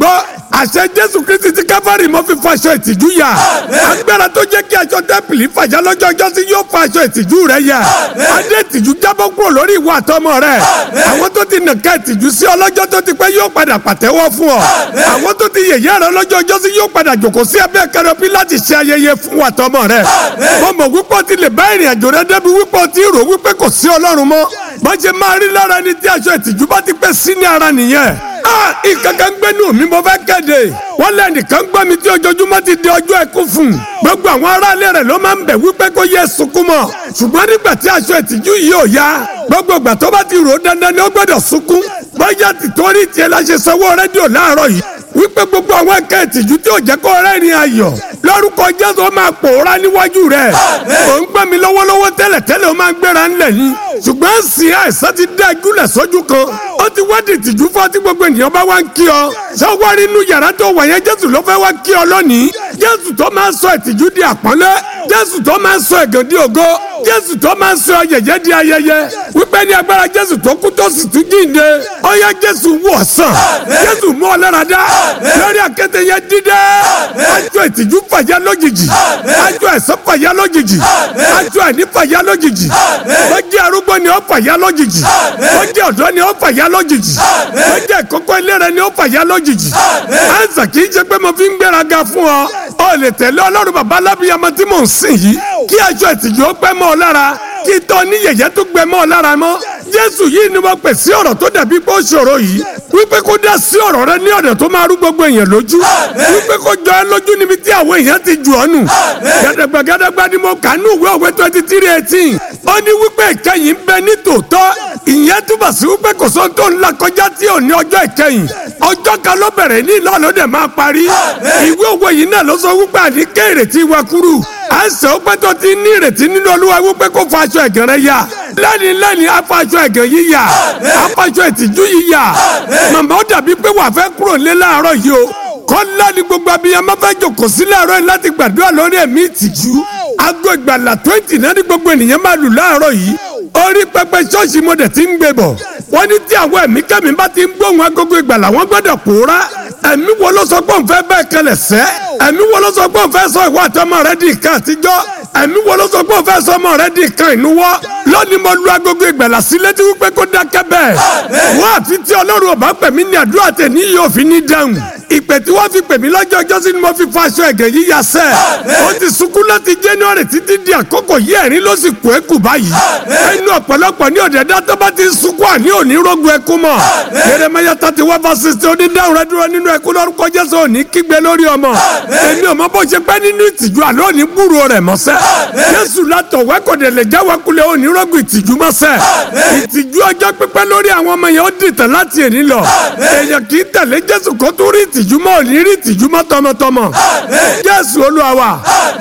gbọ́ àṣẹ jésù kristi ti káfárì mo fi faṣọ ìtìjú yà agbára tó jẹ́ kí aṣọ tẹ́pìlì fàjà lọ́jọ́ ọjọ́ sí yóò fa aṣọ ìtìjú rẹ yà adé ìtìjú jábọ́ kúrò lórí ìwà àtọmọ rẹ àwọn tó ti nàka ìtìjú sí ọlọ́jọ́ tó ti pẹ́ yóò padà pàtẹ́wọ́ fún ọ àwọn tó ti yẹ̀yẹ́ rẹ lọ́jọ́ ọjọ́ sí yóò padà jòkó sí abẹ́ kẹrọbí láti ṣe ayẹyẹ fún àtọmọ rẹ mo mọ̀ wípé o ti lè bá ìrìn àjò rẹ débi wípé o ti rò wípé kò sí ọlọ́run mọ́ bó ṣe máa rí lára ẹni tí aṣọ ìtìjú bá ti pẹ́ sí ní ara nìyẹn ìkankan gbẹ́nu mi mo fẹ́ kéde wọ́n lé nìkan gbọ́ mi tí ojoojúmọ́ ti di ọjọ́ ẹkú fún un gbogbo àwọn aráalé rẹ̀ ló máa ń bẹ̀ wípé kó yẹ sunkún mọ́ ṣùgbọ́n nígbà tí aṣọ ìtìjú yìí ò yá gbogbo ìgbà tó bá ti rò ó dandan ni ó gbọ́dọ̀ sunkún bóyá tìtorí tiẹ̀ la ṣe sanwó rédíò láàárọ̀ yìí wípé gbogbo àwọn ẹ̀ka ìtìjú tí ò jẹ́ kó rẹ́rìn ayọ̀ lórúkọ jésù ó máa pòórá níwájú rẹ̀ ò ń gbẹ́ mi lọ́wọ́lọ́wọ́ tẹ́lẹ̀tẹ́lẹ̀ ó máa gbéra ńlẹ̀ yín ṣùgbọ́n sì àìsàn ti dá ìgúnlẹ̀ sójú kan ó ti wá di ìtìjú fún ọtí gbogbo ènìyàn bá wá ń kí ọ ṣé wá rí inú yàrá tó wà yẹn jésù ló fẹ́ wá kí ọ lónìí jésù tó máa sọ ìtìjú di àpọ́nlé jésù tó máa sọ ẹ̀gàn di ògo jésù tó máa sọ yẹ̀yẹ́ di ayẹyẹ wípé ní agbára jésù tó kú tó sì tún jíǹde ó yá jésù wò sàn jésù mú ọ lára dá lórí àkété yẹn dídé aṣọ ìtìjú fàyà lójijì aṣọ ẹ̀sán fàyà lójijì aṣọ ẹ̀ní fàyà lójijì ó jẹ́ arúgbó ni ó fàyà lójijì ó jẹ́ ọ̀dọ́ ni ó fàyà lójijì ó jẹ́ ìkókó ilé ni ó fàyà lójijì àìsàn kì í ṣe pé mo fi ń gbéraga fún ọ ọ lè tẹ̀lé ọlọ́run bàbá alábíyamọ tí mò ń sìn yìí kí aṣọ ìtìjú ó pẹ́ mọ́ ọ lára kí tọ́ ní yẹ̀yẹ́ tó gbẹ mọ́ ọ lára mọ́ jésù yìí ni wọ́n pè sí ọ̀rọ̀ tó dàbí pé ó ṣòro yìí wípé kó dá sí ọ̀rọ̀ rẹ ní ọ̀dọ̀ tó máa rú gbogbo èèyàn lójú wípé kó jọ ẹ lójú níbi tí àwọn èèyàn ti jù ọ́ nù gàdàgbà gàdàgbà ni mo kà ní ìwé òwe twenty three eighteen ó ní wípé ìkẹyìn ń bẹ ní tòótọ́ ìyẹn túbọ̀ sí wípé kò sóhun tó ń la kọjá tí ò ní ọjọ́ ìkẹyìn ọjọ́ kan ló bẹ̀rẹ̀ ní ìlú ọ̀lọ́dẹ̀ máa parí ìwé òwe yìí náà ló sọ wípé àníkẹ́ ìrètí wa kúrú à ń sọ pé tó ti ní ìrètí nínú olúwa wípé kó fa aṣọ ẹ̀gàn rẹ yá lẹ́ni lẹ́ni afaṣọ ẹ̀gàn yìí yá afaṣọ ìtìjú yìí yá màmá ó dàbí pé wàá fẹ́ kúrò nílé láàárọ̀ yìí o kọ́lá ni gbogbo abiyamọ fẹ́ jòkó sí láàárọ̀ yìí láti gbàdúrà lórí ẹ̀mí ìtìjú aago ìgbàlà twenty náà ni gbogbo ènìyàn máa lù láàárọ̀ yìí orí pẹpẹ ṣọ́ọ̀ṣì mo dẹ̀ ti ń gbé bọ̀ wọ́n ní tí àwọn ẹ̀mí kẹ́mi bá ti ń gbóhùn agogo ìgbàlà wọ́n gbọ́dọ̀ pòórá ẹ̀mí wo ló sọ pé òun fẹ́ bẹ́ẹ̀ kẹlẹ̀ sẹ́ ẹ̀mí wo ló sọ pé òun fẹ́ sọ ìwọ àtọmọ rẹ di ìkan àtijọ́ ẹ̀mí wo ló sọ pé òun fẹ́ sọ ọmọ rẹ di ìkan ìnuwọ́ lónìí mo lu agogo ìgbàlà sí létí wípé kó dákẹ́ bẹ́ẹ̀ wọ́n àfi tí ọlọ́run ò bá pè mí ní àdúrà tẹ̀ ní yóò fi ní dáhùn ìpè tí wọ́n fi pè mí lọ́jọ́ ọjọ́ sí ni mo fi fa aṣọ ẹ̀gẹ̀ yíya sẹ́ ó ti sunkún láti January títí di àkókò yìí ẹ̀rín ló sì kú ẹ̀kú báyìí ẹnu ọ̀pọ̀lọpọ̀ ní ọ̀dẹ̀dá tó bá ti sunkún àní òní rógun ẹkún mọ́ Jeremiah thirty one verse sixty ó ní dáhùn rẹ dúró nínú ẹkún lórúkọ Jésù òní kígbe lórí ọmọ èmi ò mọ bó ṣe pẹ́ nínú ìtìjú àlọ́ òní gbúrò rẹ̀ mọ́sẹ́ Jésù látọ̀ wẹ́kọ̀dẹ̀ lè jáwé kulẹ̀ òní rógun ìtìjú mọ́sẹ́ ìtìjú ọjọ́ pípẹ́ lórí àwọn ọmọ yẹn ó dìtẹ̀ láti èní lọ èèyàn kì í tẹ̀lé Jésù kó tó rí ìtìjú mọ́ òní rí ìtìjú mọ́ tọmọtọmọ Jésù Olúwa wa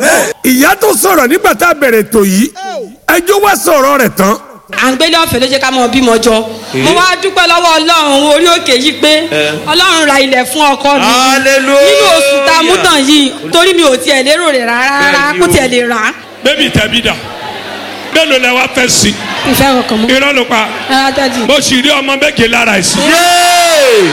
ìyá tó sọ̀rọ̀ nígbà tá a bẹ̀rẹ̀ ètò yìí ẹjọ́ wá sọ̀rọ̀ rẹ̀ tán à ń gbélé ọ̀fẹ́ ló jẹ́ ká mọ bímọ jọ mo wá dúpẹ́ lọ́wọ́ ọlọ́run orí òkè yìí pé ọlọ́run ra ilẹ̀ fún ọkọ mi Hallelujah. nínú oṣù tá a mú tàn yìí torí mi ò tiẹ̀ lérò rẹ̀ rárá Bẹ́ẹ̀ni kó o. tiẹ̀ lè rà á bébì tẹ̀bí dà mélòó lẹ wá fẹ́ sí ìfẹ́ ọkàn mọ́ irọ́ ló pa rárá dájú. mo sì rí ọmọ méje lára ẹ̀ sí. Yay!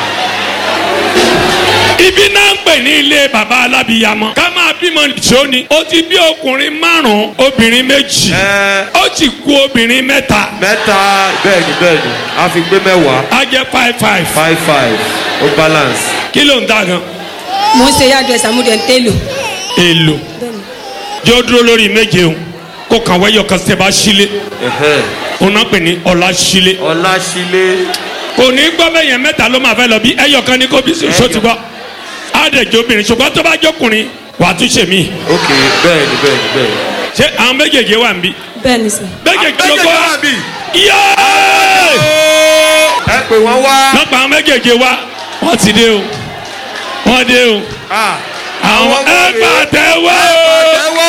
ibi náà ń pè ní ilé bàbá alábìyamọ ká máa bímọ nìṣó ni ó ti bí ọkùnrin márùn obìnrin méjì Ẹ, ó ti kú obìnrin mẹ́ta mẹ́ta bẹ́ẹ̀ni bẹ́ẹ̀ni a fi gbé mẹ́wàá á jẹ́ five five five five ó balance. kí ló ń dà gan mo ń ṣe yàdùn ẹ̀sán múdẹ̀ ń tẹ́lò èlò jẹ́ ó dúró lórí méje o kó kàn wáyọ̀ kan tẹ́ bá sílé Ẹ̀hẹ́n. òun náà pè ní ọ̀la sílé Ọláṣílé kò ní gbọ́ bẹ́ẹ̀ yẹn mẹ́ta ló máa fẹ́ lọ bí ẹyọ kan ní kó bí so ti gbọ́ á dẹ̀ jẹ́ obìnrin ṣùgbọ́n tó bá jọkùnrin wà á tún ṣe mí ok bẹ́ẹ̀ni bẹ́ẹ̀ni bẹ́ẹ̀ni. ṣé àwọn méjèèjì wà ń bí bẹ́ẹ̀ ni sọ. méjèèjì ló Méjèèjì kọ́ wà bí? yéé ẹ pè wọ́n wá. lọ́pọ̀ àwọn méjèèjì wa wọ́n ti dé o wọ́n dé o Ah, àwọn ọmọ ẹ rèé. pàtẹ́wọ́ ẹ wá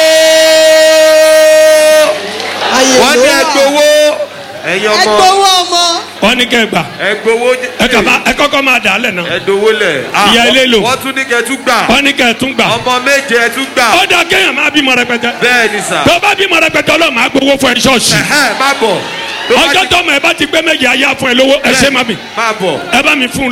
o. wọ́n ní ẹ gbowó ẹ̀yin ọmọ ẹgbowó ọmọ wọ́n ní kẹ́ gbà ẹ gbowó ẹ kà má- ẹ kọ́kọ́ máa dà á lẹ̀ náà ẹ dowó lẹ̀. Ah, Ìyá ilé lò. wọ́n tún ní kẹ́ tún gbà wọ́n ní kẹ́ tún gbà ọmọ méje ẹ tún gbà ó dà kéèyàn máa bímọ rẹpẹtẹ bẹ́ẹ̀ni sà. tó bá bímọ rẹpẹtẹ ọlọ́run máa gbowó fún ẹ ṣọ́ọ̀ṣì Ẹ̀hẹ́n, má bọ̀. Tó bá ọjọ́ ti- tọmọ ẹ bá ti gbé méjì ayé á fún ẹ lówó ẹ ṣe má mi má bọ̀. ẹ bá mi fún un